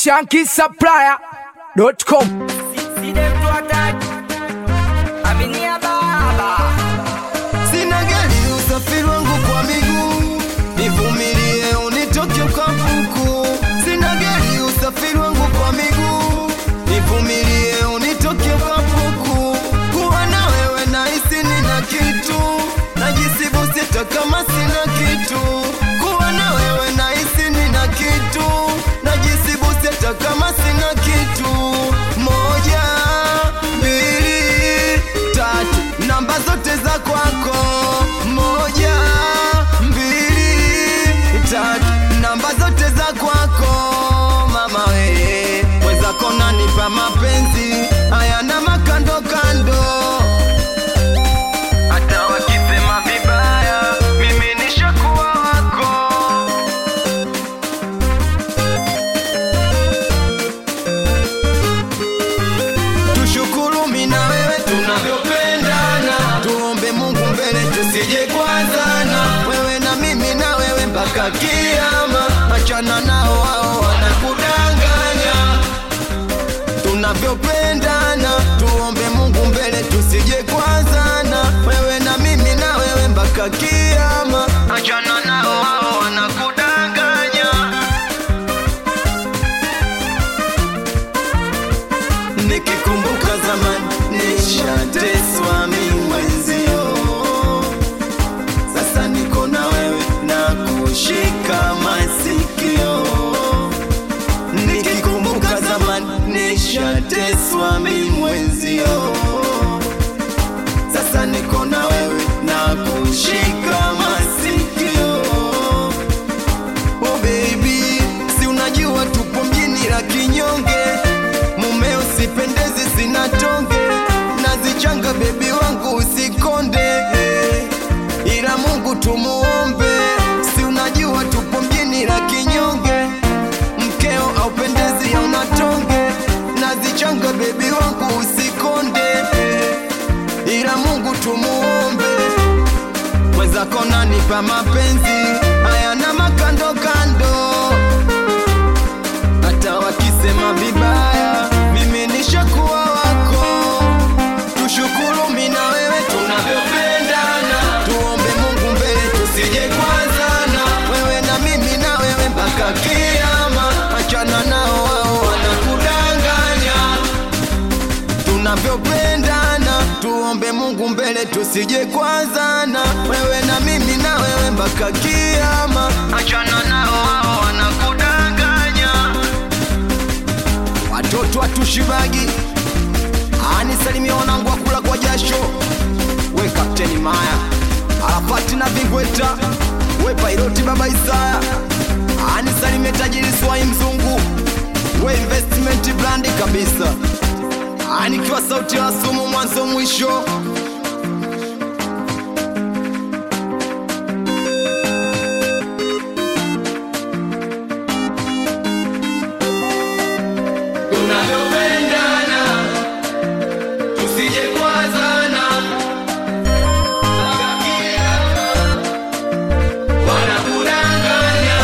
Shanky Supplier.com. See them to attack. Aminia baba. Sina gari, usafiri wangu kwa miguu, nivumilie unitoke ukapuku. Sina gari, usafiri wangu kwa miguu, nivumilie unitoke ukapuku. Kuwa na wewe nahisi nina kitu, najisibu sita kama sina kitu. Kuwa na wewe nahisi nina kitu, najisibu sita kama sina kitu. Moja, mbili, tatu, namba zote za kwako. Moja, mbili, tatu, namba zote za kwako. Mama we, mwenzako nanipa mapenzi hayana makando kando hata wakisema vibaya, mimi nishakuwa wako. Tushukuru mimi na wewe tunavyopendana, tuombe Mungu mbele tusije kwazana, wewe na mimi na wewe mpaka kiama. Achana nao hao wanakudanganya tunavyopendana tuombe mungu mbele tusije kwazana wewe na mimi na wewe mpaka kiama achana nao hao wanakudanganya nikikumbuka zamani nishateswa mi mwenzio sasa niko na wewe na kushika masikio nikikumbuka zamani nishateswa mi mwenzio sasa niko na wewe na kushika masikio oh baby si unajua tupo mjini la kinyonge mumeo sipendezi sina tonge nazichanga bebi wangu usikonde ila mungu tumuombe si unajua tupo mjini la kinyonge mkeo aupendezi ya unatonge nazichanga bebi wangu usikonde ila mungu tumuombe mwenzako nanipa mapenzi hayana makando kando hata wakisema vibaya mimi nishakuwa wako tushukuru mi na wewe tunavyopendana tuombe mungu mbele tusije kwazana wewe na mimi na wewe mpaka kiama achana nao wao wanakudanganya tunavyopendana tuombe mungu mbele tusije kwazana wewe na mimi na wewe mpaka kiama achana nao wao wanakudanganya watoto watushibagi anisalimia wanangu wakula kwa jasho we kapteni maya arafati na vingweta we pairoti baba isaya anisalimie tajiri swai mzungu we investment brandi kabisa anikiwa sauti ya sumu mwanzo mwisho tunavyopendana tusije kwazana wanakudanganya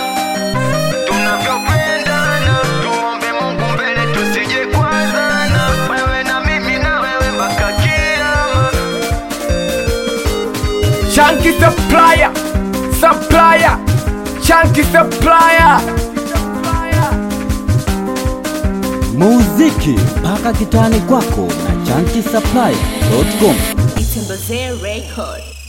tunavyopendana tuombe mungu mbele tusije kwazana wewe na mimi na wewe mpaka kiama Shanky Supplier. Supplier. Shanky Supplier. muziki mpaka kitani kwako na chanki supply.com Itembezee Record.